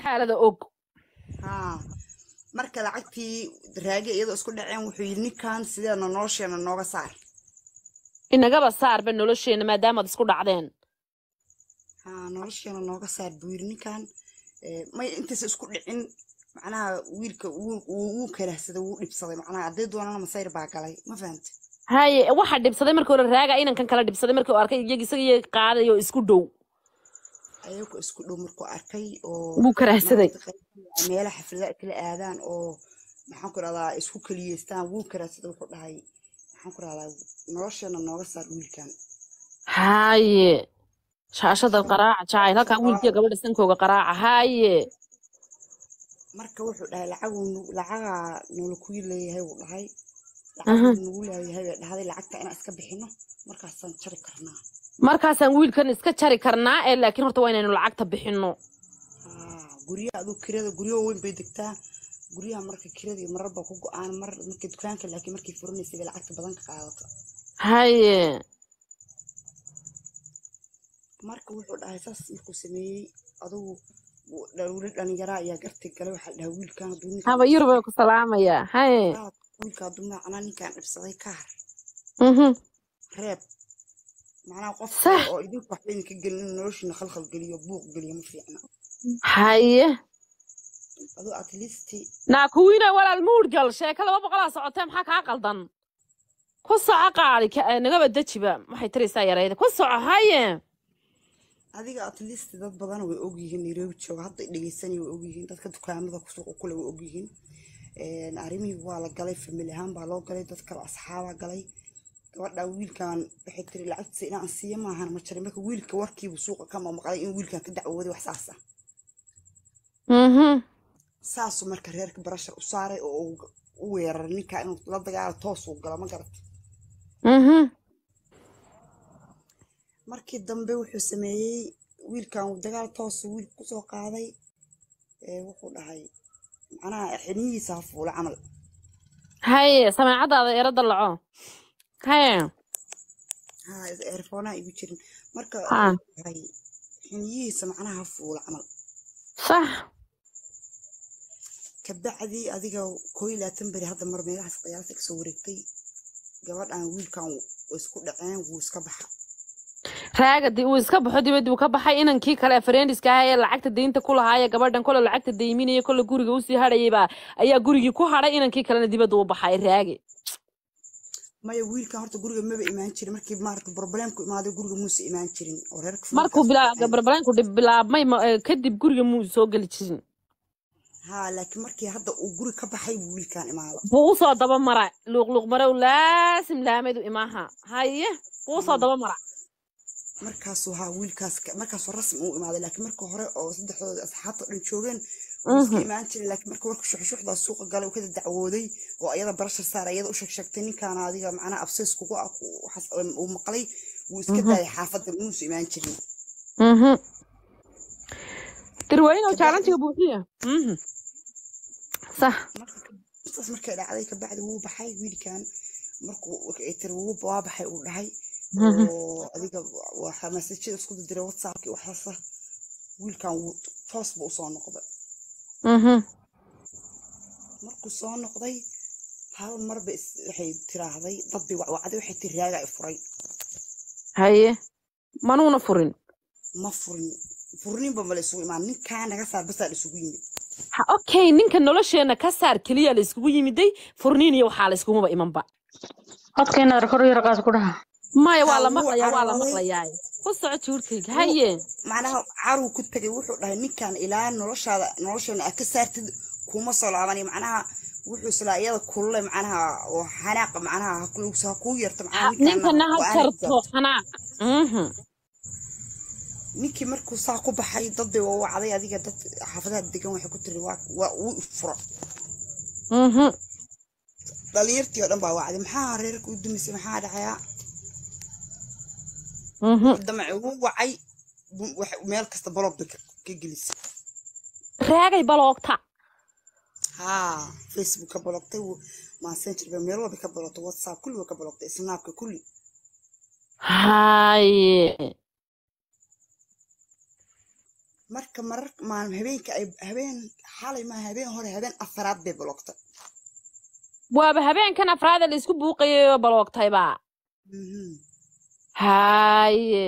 xaalada og haa marka lacagtii raage iyadoo isku dhaceen wuxuu yidhi ninkan sideena nolosheena nooga saar inagaba saarba nolosheena maadaamaad isku dhacdeen haa nolosheena nooga saar buu yidhi ninkan Eh, may intaysa isku dhicin macnaha wiilka wuu- wuu wuu karahsaday wuu dhibsaday macnaha hadday doonana masayr baa galay ma fahante haye waxaa dhibsaday markii hore raaga inankan kala dhibsaday markii uu arkay iyag isaga iyo qaaday oo isku dhow ayagoo isku dhow markuu arkay oo wuu karahsaday maaragtay qayb- meelaha xaflada kala aadaan oo maxaan ku rahdaa isku keliyeystaan wuu karahsaday wuxuu dhahay maxaan ku rahdaa nolosheena nooga saar wiilkan haye shaashada qaraaca jacayl halkan wiilkiya gabadha sankooga qaraaca haye marka wuxuu dhahay lacaguu nu- lacagaa noola ku leeyahay wuu dhahay Aha. lacaguu nagu leeyahay bay dhahday lacagta inaan iska bixino markaasaan jari karnaa markaasaan wiilkan iska jari karnaa ee laakiin horta waa inaynu lacagta bixino haa guryaha aduu kirada guryo weyn bay degtaa guryaha marka kiradii marar baa ku go-aan mar marka dukaanka laakiin markay furanaysay bay lacagta badan ka qaadato haye marka wuxuu dhahay saas markuu sameeyey adugu wuu- dha- weli dhalinyaraa ayaa garti galay waxaa dhahay wiilkan hadduu ninkan haba yurub ay ku salaamayaa haye dhibsaday wiilka hadduu macnaa ninkan dhibsaday ka har mhm reeb macnaha qof Sax. kale oo idinku waxba idinka gelin inuu noloshiina khalkhal geliyo buuq geliyo ma fiicna haye aduu at least naa kuwiina walaal muudgal sheeko laba boqolaa socotee maxaa kaa qaldan ku soco qaali ka- eh, nagaba dejiba waxay taraysaa yarayda ku soco haye adiga at least dad badan way ogyihiin nairobi jooga hadda dhegeysanaya way ogyihiin dadka dukaamada suuqa kule way ogyihiin Een, arrimihii waa la galay famili ahaan baa loo galay dad kale asxaabaa galay gabadha wiilkan waxay tiri lacagtiisa inaan siiya maahan ma jirin marka wiilka warkiibu suuqa ka mamaqlay in wiilkan ka dacwooday wax saas ah mhm saasuu marka reerka barashar u saaray oo uu u weeraray ninka inuu la dagaalo toos uu galo ma garata mhm markii dambe wuxuu sameeyey wiilkan uu dagaal toosu wiilka kusoo qaaday ee wuxuu dhahay macnaha xinihiisa ha fuula camal haye sameecadaada eero dallaco haye ha eerfoonaha igu jirin marka Ha. wuxuu dhahay xiniyihiisa macnaha ha fuula camal sax kabacdii adiga koo iyo labaatan beri hadda mar meelahaas qiyaasta kasoo wareegtay gabadhan wiilkan way isku dhaceen wuu iska baxa raaga di uu iska baxo dibadii uu ka baxay inankii kale friendiska ahaa ee lacagta deynta ku lahaaya gabadhan kole lacagta deyminaya kole guriga usii hadhayayba ayaa gurigii ku hadhay inankii kalena dibadda u baxay raage maya wiilkan horta guriga maba imaan jirin markii maarata problemku imaaday guriga muuse imaan jirin oo reerka markuu familkaas bilaa barbaranku dhib- bilaabmay ma- eh, kadib guriga muu soo geli jirin ha laakiin markii hadda uu guri ka baxay buu wiilkan imaada buu usoo daba mara luuqluuq marow laasim laamedu imaaha haye buu usoo daba mara markaasuu haa wiilkaas ka- markaasuu rasmi u imaaday laakiin marka hore oo saddexdooda asxaabta dhan joogeen wuu iska Mhm. imaan jiray laakiin marka warka shuxshuxdaa suuqa galay uu kada dacwooday oo ayada barashar saar ayada u sheegsheegtay ninkaana adiga macnaha abseys kugu ah ku- waxaas uu maqlay wuu iska Mhm. daayay xaafadda muusu imaan jirin Mhm. dirweynow kabacdi jaalantiga buuxiya Mhm. sax marka saas markay dhacday kabacdi wuu baxay wiilkan markuu ay tiri wuu waa baxay uu dhahay Mhm. oo adiga waxa masajada isku diray whatsappki waxaasa wiilkan wuu toos buu usoo noqday Mhm. markuu soo noqday hal marba is- waxay tiraahday dad bay wacwacday waxay tiri raaga i furay haye manuuna furin ma furin furninba mala isugu imaan ninkaa naga saar basaa la isugu yimid ha okay ninka nolosheena ka saar keliya la iskugu yimiday furniin iyo waxaa la iskugumaba imanba codkeena kor yar qaas ku dhaha maya waa haa la wuu maqlayaa waa la carooday maqlayaa ku soco juurkayga wuu haye macnaha caruu ku tegay wuxuu dhahay ninkan ilaa noloshaada nolosheena aad ka saartid kuma soo laabanay macnaha wuxuu islaa iyada kulule macnaha oo xanaaqa macnaha ha ku- ha kuu yarto macnaha Ha- ninkaana ninkana ha go-aan ha jarto gaarto xanaaq Mhm. ninkii markuu saa ku baxay dad bay wawacday adiga dad xaafadaha degan waxay ku tiri waa waa uu furo Mhm. dhalinyartii oo dhan baa wacday maxaa reerka u dumisay maxaa dhacayaa Mhm. damaci wuu wacay bu- wax- meel kasta baloog bay ka ka gelisay raagay baloogta haa facebook ka balogtay messenger bay meel walba ka balogtay whatsapp kulli way ka balogtay snapka kulli haye marka marar maalin habeenka ay habeen xalay maaha habeen hore habeen afaraad bay bloogtay waaba habeenkan afraada la isku buuqayay oo baloogtayba Mhm. haye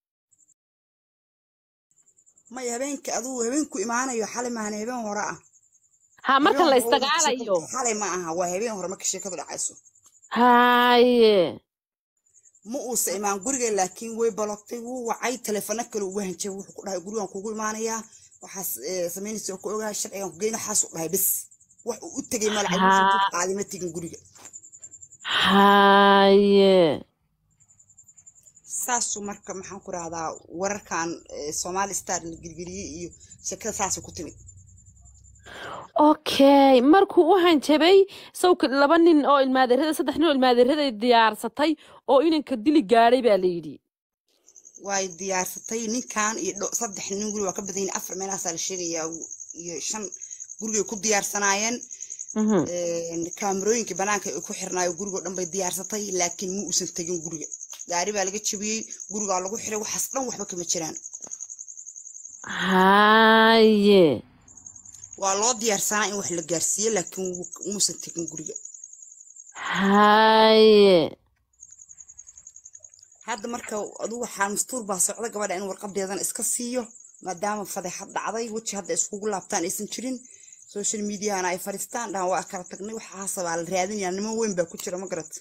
maya habeenka aduu habeenku imaanayo xalay maahan habeen hore ah ha markan la Habeen hore marka isdagaalayo sheekadu- xalay ma aha waa habeen hore marka sheekadu dhacayso haye ma uusa imaan guriga laakiin way balogtay wuu wacay teleefano kale ugu hanjay wuxuu ku dhahay gurigan kugu imaanayaa waxaas eh, samaynaysa oo ku ogaa sharcigan ku geyna waxaas u dhahay bes wax uu u tegay mala Haa. qaadima tegin guriga haye saasuu marka maxaan ku rahdaa wararkan eh, somali star la gelgeliyey iyo sheekada saasay ku timid okay markuu u hanjabay sawka laba nin oo ilmaadeerada saddex nin oo ilmaadeerada diyaarsatay oo inanka dili gaadhay baa la yidhi way diyaarsatay ninkan iyo dho- saddex nin guri waa ka badan yihiin afar meelahaasaa la sheegayaa iyo shan gurigay ku diyaarsanaayeen Mhm. een, kaamirooyinka banaanka ay ku xirnaayo gurigoo dhan bay diyaarsatay laakiin ma uusan tegin guriga gaari baa laga jabiyey gurigaa lagu xiray waxaas dhan waxba kama jiraan haye waa loo diyaarsanaa in wax la gaarsiiyo laakiin wuu- muusan tegin guriga haye hadda marka aduu waxaa mastuur baa socda gabadha in warqadeedana iska siiyo maadaama fadeexad dhacday weji hadda iskugu laabtaan aysan jirin social mediahana ay fadhiistaan dhahan waa kala tagnay waxaasa baa la raadinayaa niman weyn baa ku jira ma garat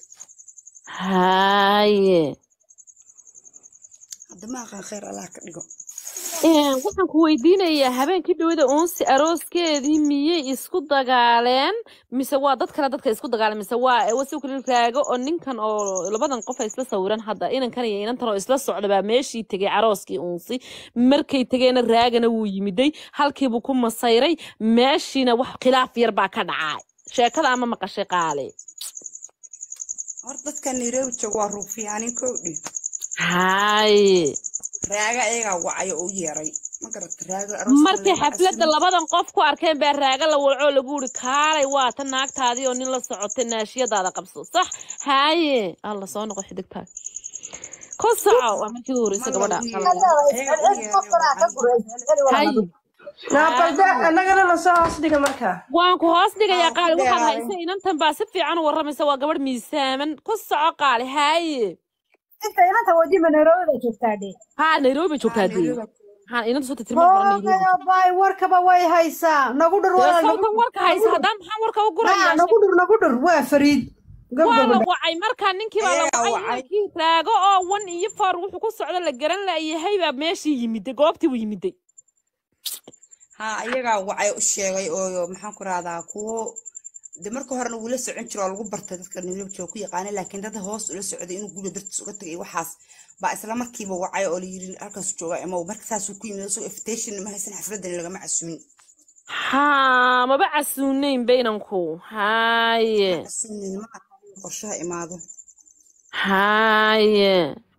haye hadda ma aqaan khayr allah ka dhigo Een, waxaan ku weydiinayaa habeenkii dhawada uunsi arooskeedii miyay isku dagaaleen mise waa dad kale dadka isku dagaaleen mise waa wasiw kale raago oo ninkan oo labadan qof ay isla sawiran hadda inankan iyo inantan oo isla socda baa meeshii tegay carooskii uunsi markay tegeenna raagana wuu yimiday halkiibuu ku masayray meeshiina wax khilaaf yar baa ka dhacay sheekada ama maqashay qaale hor dadka nairobi jooga waa ruufiyaanin kowdhi haye raaga ayagaa wacay oo u yeeray ma garata raaga arooska markay lama xafladda casumin. labadan qof ku arkeen baa raaga la walcoo lagu uri kaalay waa ta naagtaadii oo nin la socotay naashiyadaada qabso sax haaye alla soo noqo xidigtaag ku soco waa markii ugu horreysay Ma gabadha lagu qalad. yeeray. Ayagaa u yeeray, haye naaqalda annagana lasoo hoos dhiga markaa waan ku hoos dhigayaa Aa, qaali ku waxaad dheeraaday. haysa inantan baa si fiican u warramaysa waa gabadh miisaaman ku soco qaali haaye inta inanta wajima nairobi joogtaa dhe haa nairobi bay joogtaa dee haa inanta soo tirtirma badan nairobi hoogayo bay warkaba way haysaa nagu dhur dee walaal nagu sawtan warka haysa haddaan maxaan warka u haa gurayaa nagu dhur nagu dhur waa fariid waa la gabgabadha wacay markaa ninkii baa la Ayagaa wacay wacay. ninkii raago oo wan iyo foor wuxuu ku socda la garan laayahay baa meeshii yimiday goobtii buu yimiday haa ayagaa wacay u sheegay oo maxaan ku rahdaa kuwo de marka horena wuu la socon jiro oo lagu bartay dadka nairobi jooga ku yaqaana laakiin dad hoos ula socday inuu guriga dartiis uga tagay waxaas baa isla markiiba wacay oo la yiri halkaas jooga imow marka saasuu ku yimid isagoo invitation ma haysan xafladan lagama casumin haa maba casuunayn baynanku haaye casumin ma aha in qorshaha imaado haaye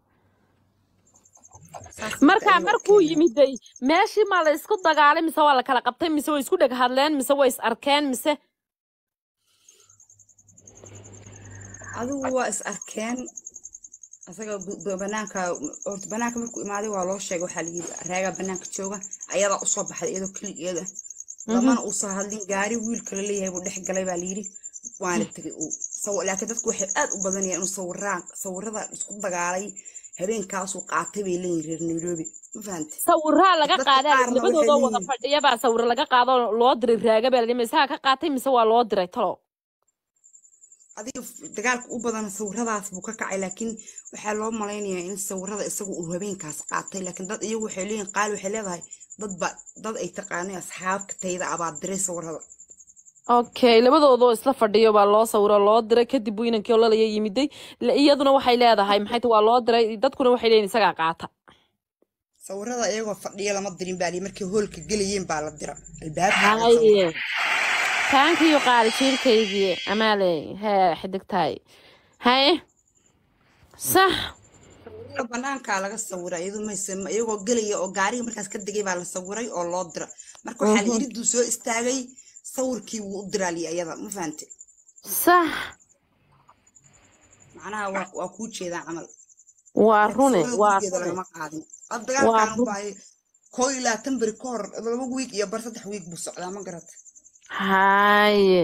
saas markaa ayuu markuu keenay. yimiday meeshii maa la isku dagaalay mise waa la kala qabtay mise way isku dheg hadleen mise way is arkeen mise adigu waa is arkeen asaga gu- ba- banaanka horta banaanka markuu imaaday waa loo sheegay waxaa layiri raagaa banaanka jooga ayadaa usoo baxday iyadoo keligeeda lamana uusan hadlin gaari wiilka la leeyahay buu dhex galay baa layiri waana tegay uu saw- laakiin dadku waxay aad u badanayaan inuu sawiraan sawirada isku dagaalay habeenkaasuu qaatay bay leeyihin reer nairobi ma fahante sawiraa laga dadka qaadaa qaarna waxay labadoodoo wada leeyihiin fadhiya baa sawiro laga qaado loo diray raaga baa layidhi mise ha ka qaatay mise waa loo diray talo adiga dagaalka u badan sawiradaas buu ka kacay laakiin waxaa loo malaynayaa in sawirada isagu uu habeenkaas qaatay laakiin dad iyagu waxay leeyihin qaali waxay leedahay dadba dad ay taqaanay asxaabka tayda abaa diray sawirada okay labadoodoo isla fadhiyo baa loo sawiro loo diray kadib buu inankii ololaya yimiday La- iyaduna waxay leedahay maxay tahay waa loo diray dadkuna waxay leeyihin isagaa qaata sawirada iyagoo fadhiya lama dirin baa lii markay hoolka gelayeen baa la dira albaabka laga haye sawira taankiyo qaali jiirkaygii amaaley hee xidigtahay haye sax sawirada banaankaa laga sawira iyadu mayse ma- iyagoo gelaya oo gaariga markaas ka degay baa la sawiray oo loo dira marka waxaa la iriduu soo istaagay sawirkii wuu u diraa lii ayada ma fahante sax macnaha waa waa kuu jeedaa camal waa laakiin rune sawirada waa gurigeeda rune lagama qaadin ad waa dagaalkan rune baa koo iyo labaatan beri ka hor laba wiig iyo bar saddex wiig buu socdaa ma garata haye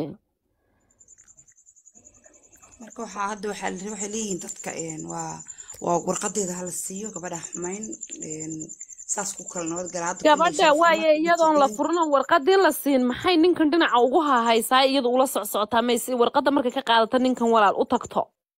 marka waxaa hadda waxaa la- waxay leeyihiin dadka een, waa waa warqadeeda hala siiyo gabadha xumayn een, saas ku kala nabad gala hadda kulley gabadha sharaf waaye xumaad iyadoon la iyo furin oo warqadii la siin maxay ninkan dhinaca ugu hahaysaa iyadu ula socsocotaa mayse warqadda markay ka qaadato ninkan walaal u tagto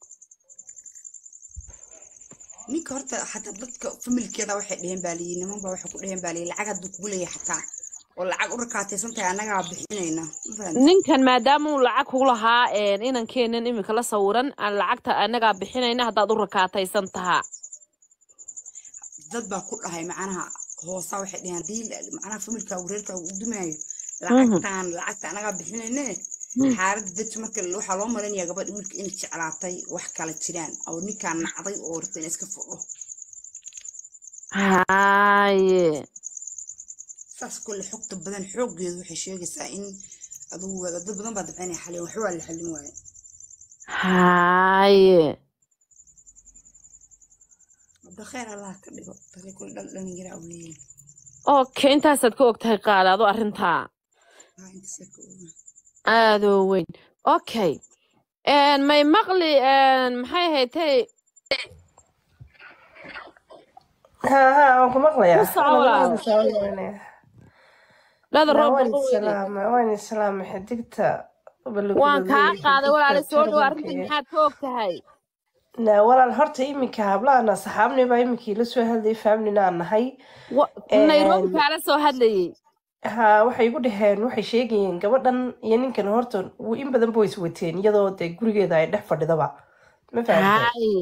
ninka horta xataa dadka familkeeda waxay dheheen baa liyi niman baa waxay ku dheheen baa liyi lacag hadduu kugu leeyahay xataa oo lacag u rakaataysan tahay annagaa bixinayna ma fahamtay ninkan maadaama uu lacag ku lahaa een, inankeenan imika la sawiran aan lacagta anagaa bixinayna haddaad u rakaataysan tahaa dad baa ku dhahay macnaha hoosaa waxay dheheen haddii la- macnaha familkaagu reerkaagu u dumaayo Mhm. lacagtaan lacagta anagaa bixinayne xaaladda dadka marka waxaa loo malaynayaa gabadha wiilka inay jeclaatay wax kala jiraan oo ninkaan nacday oo rabta inay iska fudho haye saas kole xogta badan xooggeedu waxay sheegaysaa in adugu dad badan baa dabcinaya xalin waxba waa la xallin waaye haye wada khayr allah ka dhigo dadka kule dhal dhalinyaraa weeye okay intaasaad ka ogtahay qaadaado arrintaa haa intaasay ka ogaa aadoo weyn okay een, may maqli een, maxay haytay ها ها وانكم مقلية ku soco walaal dhada لا roob وين baqo weyne السلام وين السلام حدقت waan kaa qaaday walaale soo dhow تربك arrintan maxaad ka ogtahay لا ولا الهرت إيمك هبلا أنا صحابني با إيمك لسوا هذي فهمني أنا هاي Wa- nairobi kaala soo hadlayay ها waxay igu dhaheen waxay sheegayeen gabadhan iyo ninkan horta w- in badan boys wateen iyadoo dee gurigeeda ay dhex fadhidaba ma fahamtay haye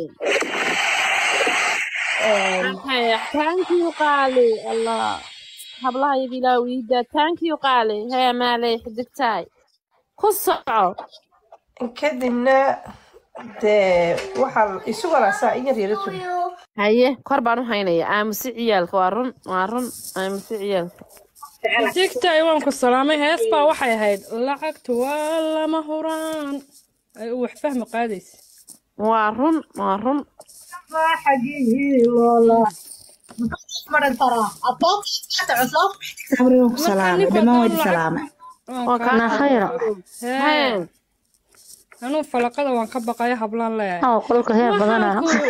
maxay thank you qaali allah hablaha iyaga ilaa wiida thank you qaali hee maaley xidigtaay ku soco kadibna dee waxaa isu walaasaa in yar yara sugi haye kor baan u haynaya aamusi ciyaalka waa run waa run aamusi ciyaalka digtay waan ku salaamay hees baa waxay ahayd lacagtu waa lama huraan ay u wax fahmi qaadaysa waa run waa run salaame dhammaan wadi salaame waa kaa na khayra hee hee anuu falaqada waan ka baqaya hablaan leeyahay oo qolka heer badana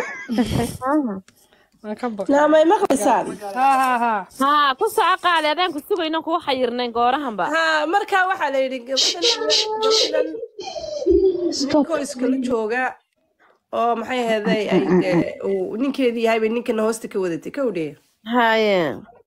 waan ka baqay naamay maqlaysaan haa haa haa haa ku soco qaali adaan ku sugayno kuwa xayirnayn goorahanba haa markaa waxaa la yidhi gabadhan gabadhan ninkoo iskala jooga oo maxay ahaday ay dee uu ninkeedii yahay bay ninkana hoosta ka wadatay ka udhee haye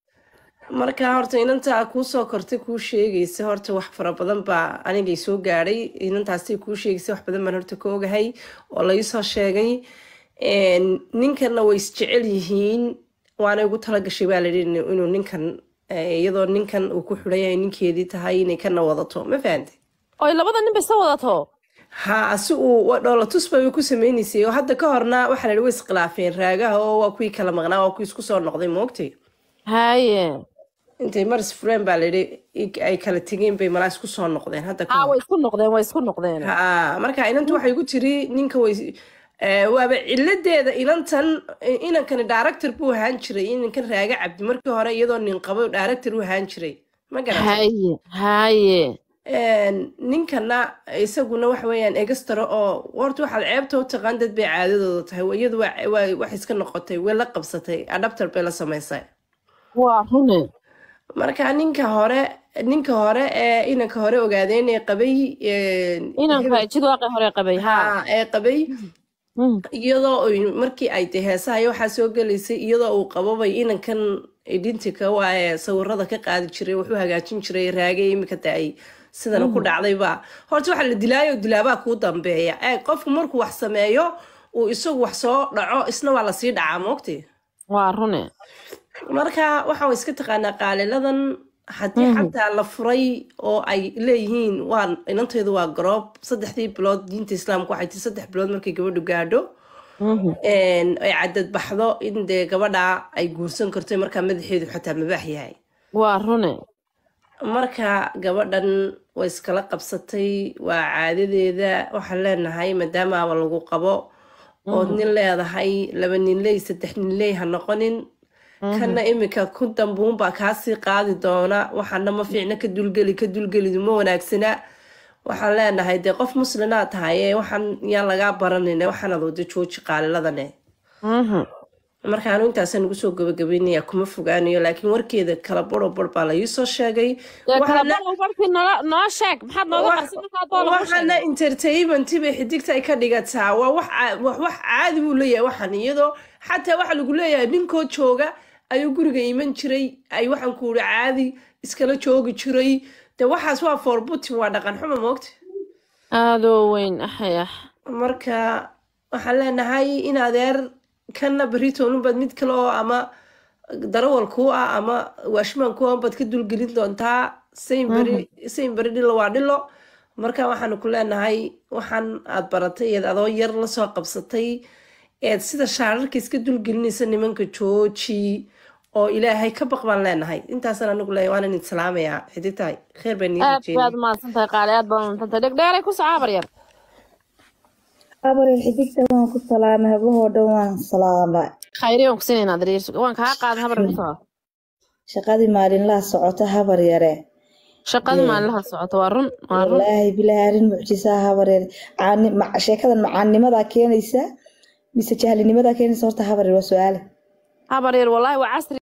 marka horta inantaa kuu soo kortay kuu sheegaysa horta wax fara badan baa anigay soo gaadhay inantaasay kuu sheegaysa wax badan baan horta ka ogahay oo laisoo sheegay Een, ninkana way isjecel yihiin waana ugu talagashay baa layidhi inu- inuu ninkan eh, iyadoo ninkan uu ku xidhan yahay ninkeedii tahay inay kana wadato ma fahantay oy labada nin bay soo wadato ha si uu dhoolatus bay ku sameynaysay oo hadda ka horna waxaa la yidhi way iskhilaafeen raagaha oo waa kuwii kala maqnaa waa kuwii isku soo noqday moogtay haye intay maris fureen baa layidhi i- ay kala tegeen bay malaa isku soo noqdeen hadda ka haa hor way isku noqdeen way isku noqdeen ha marka inantu waxay ku tiri ninka way eh, waaba ciladeeda inantan eh, inankani director buu ahaan jiray inankan raaga cabdi markii hore iyadoo nin qabo director u ahaan jiray ma garatay haye haye Een, ninkana isaguna waxa weeyaan egastaro oo horta waxaad ceebta u taqaan dad bay caadadooda tahay iyadu waa waa- wax iska noqotay way la qabsatay adapter bay la samaysay waa rune marka ninka hore ninka hore ee inanka hore ogaadeen ee qabay een, inanka jidwaaqi hore qabay haa haa ee qabay Mm. iyadoo ay- markii ay tahay heesaha iyo waxaa soo gelaysay iyadoo uu qabobay inankan idintika waa ee sawirada ka qaadi jiray wuxuu hagaajin jiray raagay imika ta ay sidana ku dhacdayba horta waxaa la dilaayo dilaabaa kuu dambeeya ee qofku markuu wax sameeyo uu isagu wax soo dhaco isna waa lasii dhacaa moogti waa rune marka waxaa iska taqaanaa qaaliladan haddii xataa la furay oo ay leeyihiin waa inantaydu waa garoob saddexdii bilood diinta islaamka waxay tii saddex bilood markay gabadhu gaadho Mhm. een, ay cadad baxdo in dee gabadha ay guursan karto markaa madaxeedu xataa mabaax yahay waa rune marka gabadhan way iskala qabsatay waa caadadeeda waxaan leenahay maadaamaaba lagu qabo ood nin leedahay laba nin ley saddex nin ley ha noqonin kana imika ku dambuunbaa kaasii qaadi doona waxaana ma fiicna ka dulgeli ka dulgelidu ma wanaagsana waxaan leenahay dee qof muslinaa tahay ee waxaan yaan lagaa baranin waxaanad wada jooji qaaliladane Mhm. marka anu intaasaan ugu soo gabagabeynaya kuma fogaanayo laakiin warkeeda kala baro bar baa la iisoo sheegay dee kala waxaana balow barkii nolo- noo sheeg maxaad nooga wax- qarsan markaa doo lagu waxaana sheegay entertainment bay xidigta ay ka dhigataa waa wax caa- wax wax caadi buu leeyahay waxan iyadoo xataa waxa lagu leeyahay ninkoo jooga ayuu guriga iman jiray ay waxaan ku uri caadi iskala joogi jiray de waxaas waa forbutin waa dhaqan xumo moogta aadoo weyn axyax marka waxaan leenahay in adeer kana beritoonunbaad mid kale oo ama darawal kuu ah ama waashmaan kuu ah baad ka dulgelin doontaa sayn beri sayn beri dhilo waa dhilo marka waxaanu ku leenahay waxaan aad baratay eed adoo yar lasoo qabsatay eed sida shaararka iska dulgelinaysa nimanka jooji oo ilaahay ka baq baan leenahay intaasaan anigu leeyahay waan idin salaamayaa xidigtahay kheer baan nii aad baad rajeynaya umahadsan tahay qaali aad baad umahadsan dhegdheeray ku soco habar yar abarir xidigta waan ku salaamay habahoo dhan waan salaamay khayri waan ku siinaynaa dariir waan kaa qaadan habar ku soco shaqadii maalinlaha socota habar yare shaqada maalinlaha socota waa run waa run wallaahi bilaahi arrin mucjisaa habar yare Caani- ma- sheekadan macaannimadaa keenaysa mise jahlinimadaa keenaysa horta habar yare waa su-aale habar yar wallaahi waa casri